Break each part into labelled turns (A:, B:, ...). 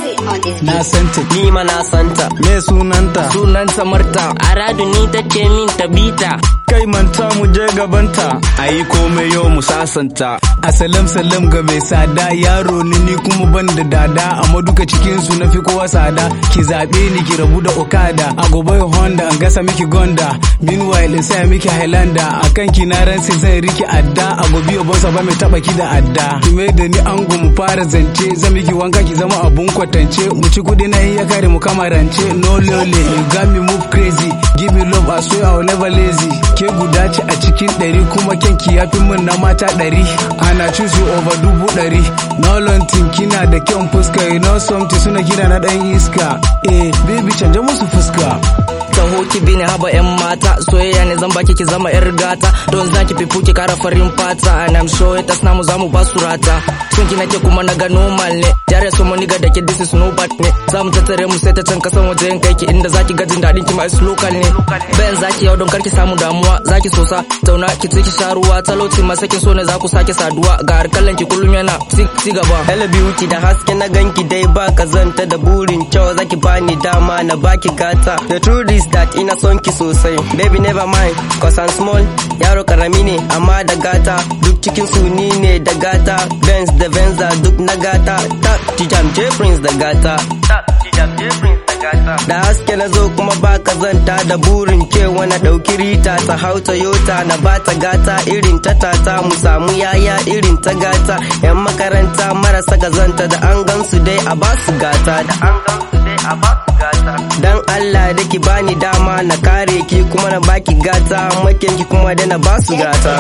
A: Na santa
B: ni ma na santa
A: me sunanta
B: sunanta Marta Aradu ni ta ce min ta bita
A: kai manta mu je gabanta ayi komai yau mu sasanta asalam salam ga mai sada yaro ni ni kuma ban da dada amma duka cikin su na fi kowa sada ki zabe ni ki rabu da okada a gobe honda an gasa miki gonda meanwhile in saya miki highlander akan ki na ran sai zan riki adda a gobe obosa ba mai taba ki da adda ki mai da ni ango mu fara zance zan miki wanka ki zama abun kwatance mu ci kudi na iya kare mu kama rance no lole you got me move crazy give me love I swear I will never lazy ke guda ce a cikin ɗari kuma kyanki ya fi min na mata ɗari ana choose you over dubu ɗari no lontin kina da kyan fuska you know something suna kira na ɗan iska eh baby canja musu fuska
B: taho ki bi ni haba yan mata soyayya ne zan baki ki zama yar gata don zaki fifu ki kara farin fata and I'm sure it namu zamu ba su rata son ki nake kuma na ga normal ne jare so mu niga da ke this is no bad ne zamu tattare mu sai ta can kasan waje yan kai ki inda zaki ga jin dadin ki ma is local ne bayan zaki yau don karki samu damuwa zaki sosa zauna ki ci ki sha ruwa talauci ma sakin so ne za ku sake saduwa ga harkallan ki kullum yana ci gaba hello beauty da haske na ganki dai ba kazanta da burin kyau zaki bani dama na baki gata the truth is that ina son ki sosai baby never mind cause I'm small yaro karami ne amma da gata duk cikin su ni ne da gata Benz da Venza duk na gata ta tijam J Prince da gata ta tijam J Prince da gata da haske na zo kuma ba kazanta da burin kewa na dauki rita ta hau Toyota na bata gata irin ta tata mu samu yaya irin ta gata yan makaranta marasa kazanta da an gansu dai a basu gata da an gansu dai a basu gata dan Allah da ki bani dama na kare ki kuma na baki gata maken ki kuma da na basu gata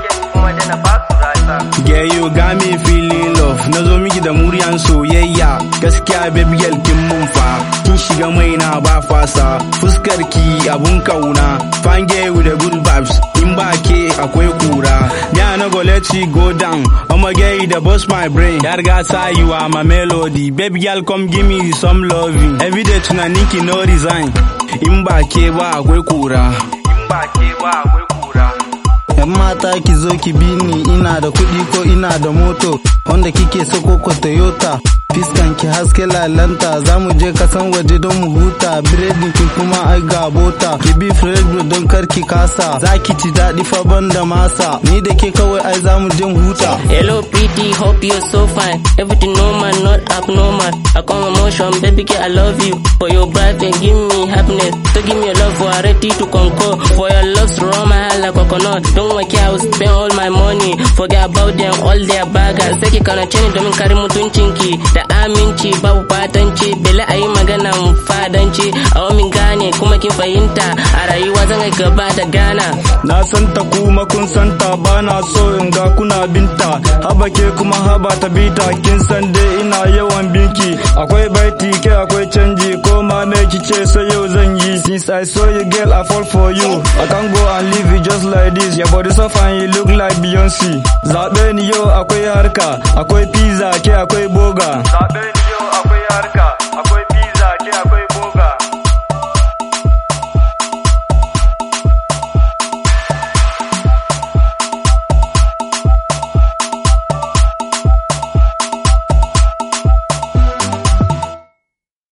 A: Yeah, you got me feeling love na zo miki da muryan soyayya gaskiya baby girl kin mun fa kin shiga mai na ba fasa fuskar ki abun kauna fange with the good vibes in ba ke akwai kura ya na go let you go down I'ma get you the boss my brain ya riga sa you are my melody baby girl come give me some loving every day tunanin ki no resign in ba ke ba akwai kura in ba ke ba akwai kura
C: yan mata ki zo ki bi ni ina da kuɗi ko ina da moto wanda kike so ko toyota fiskan ki haske lalanta za mu je kasan waje don mu huta biredin ki kuma ai ga bota ki bi fredo don kar ki kasa za ki ci daɗi fa da masa ni da ke kawai ai za mu je huta
B: hello pretty hope you're so fine everything normal not abnormal I come emotion baby girl I love you for your bright and give me happiness to give me your love for ready to conquer for your love strong my heart like coconut don't work I will spend all my money forget about them all their baggers sai ki kana ce ni domin kare mutuncinki da aminci babu fatanci bele a yi magana fadanci a wamin gane kuma kin fahimta a rayuwa zan ga gaba da gana
A: na santa kuma kun santa ba na so in ga kuna binta haba ke kuma haba ta bita kin san dai ina yawan binki akwai baiti ke akwai canji ko ma me kice sai yau zan yi since I saw you girl I fall for you I can't go and leave you just like this your body so fine you look like Beyonce zabe ni yau akwai harka akwai pizza ke akwai boga zabe ni